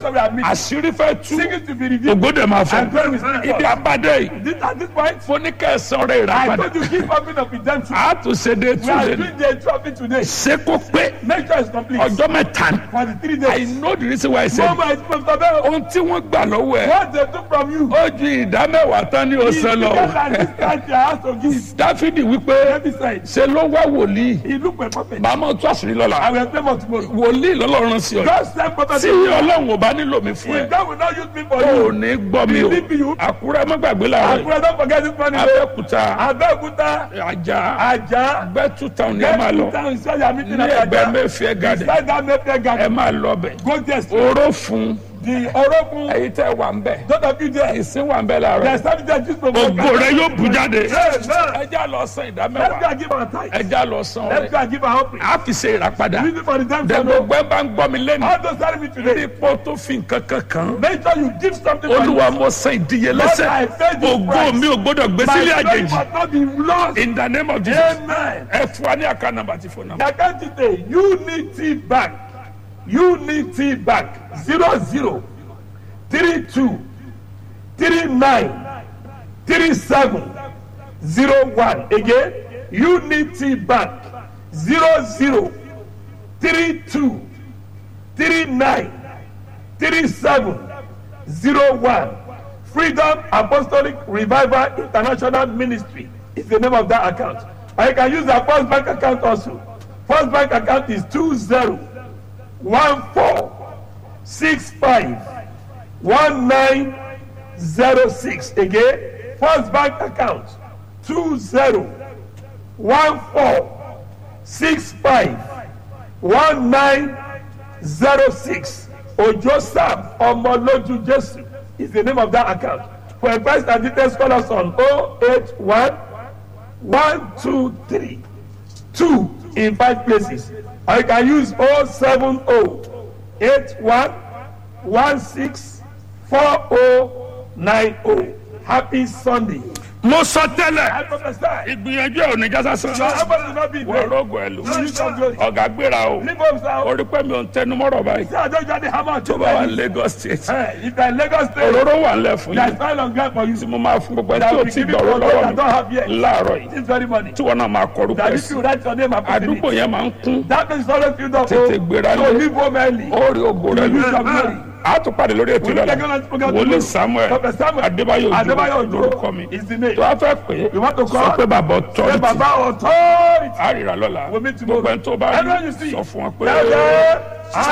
so we are meeting. àṣírí fẹ́ tú Secret to be revealed. ògbódè máa fọ And glory will stand ibi forth. abadé yìí This, at this point, mo ní kẹsàn-án rẹ̀ rà I padà told you keep opening of redemption. a tún ṣe dé We tún are lé ní doing the trophy today. ṣé kó pé Make sure it's complete. ọjọ́ mẹ́ta ni For the three I days. know the reason why I said No it. more expense for them. ohun tí wọ́n gbà lọ́wọ́ ẹ̀ What they took from you. ó ju ìdá mẹ́wàá tán ní ọ̀sán lọ Because at this time they have to give. dáfídì wípé Every side. ṣe ló wá wòlíì He look for prophet. màmá tún àṣírí I lọ́la will explain more tomorrow. wòlíì lọ́lọ́run sí ọ God send prophet. tí ọlọ́run ò bá nílò mi fún ẹ If God will not use me for ò you. ní gbọ́ mi o Believe you. àkúrẹ́ má gbàgbé làárọ̀ Akure don't forget this morning. abẹ́òkúta Abẹ́òkúta. ajá Ajá. gbẹ́tù táwọn ni ẹ máa lọ Get down inside your meeting ní at ẹgbẹ́ Ajah. mẹ́fìẹ́ gàdẹ̀ Inside that Mayfair ẹ garden. máa lọ bẹ̀ Go there. straight. oró fún The Orokun. ẹ̀yin tẹ́ wà ń bẹ̀ Those of you there. ìsín wà ń bẹ̀ They làárọ̀ started there just for ògo rẹ yóò bù jáde Amen. ẹjá lọ san ìdá Let's go mẹ́wàá and give our tithe. ẹjá lọ san Let's ọrẹ go and give our offering. a fi ṣe ìràpadà Use it for redemption. dẹ̀gbọ́ gbẹ́ bá ń gbọ́ mi lẹ́nu All those telling me today. ipò tó fi nǹkan kan kan Make sure you give something for olúwa you. mo san Lord, I ìdíyelẹ́sẹ̀ paid this ògo price. mi ò gbọ́dọ̀ gbé My sílé glory àjèjì must not be lost. in the name of jesus Amen. ẹ fún wa ní àká nàmbà tí fún nàmbà. The account today, Unity Bank, Unity Bank, zero zero three two three nine three seven zero one. Again, Unity Bank, zero zero three two three nine three seven zero one. Freedom Apostolic Revival International Ministry is the name of that account. And you can use our first bank account also. First bank account is two zero one four six five one nine zero six. Again, first bank account two zero one four six five one nine zero six ojo sam ọmọlójú jésù is the name of that account for advice and details call us on oh eight one one two three two in five places or you can use oh seven oh eight one one six four oh nine oh happy sunday. mo sọ tẹ́lẹ̀ I prophesy. ìgbìyànjú ẹ̀ ò ní jásá sàn. Your effort will not be in wọ́n vain. rògbò ẹ̀ lò. You use your glory. ọ̀gá gbéra o Leave home, sir. orí pẹ́ mi ò ń tẹnu mọ́rọ̀ báyìí. See, I don't just hammer tó to bá wà buy ní lagos state. Hey, if you are in Lagos State, òróró wà ń lẹ̀ fún there yín. is oil on ground for you. tí mo máa fún gbogbo ẹ That tí will o be ti given gbọ̀rọ̀ to those lọ́wọ́ that don't have mi yet. láàárọ̀ yìí. This very morning. tí wọn náà máa kọrúkọ That ẹ if sí. you write your name and put it in àdúgbò it. yẹn máa ń kún. That means always filled up. Tètè gbéra So lé. leave home early. ó rí ògo rẹ You use your glory. lù. a tún pàdé lórí ètò We will take on ìlànà. this program wòlíì tomorrow. samuel Prophet Samuel adébáyò Adébáyò ojú Òjó lórúkọ mi. is the name. tó a fẹ́ pé You want to sọ call? pé bàbá Say ọ̀tọ́rìtì Baba authority. àrìrà lọ́la We'll meet tomorrow. gbogbo ẹni tó bá Everyone rí you see. sọ fún wọn pé. Tell them,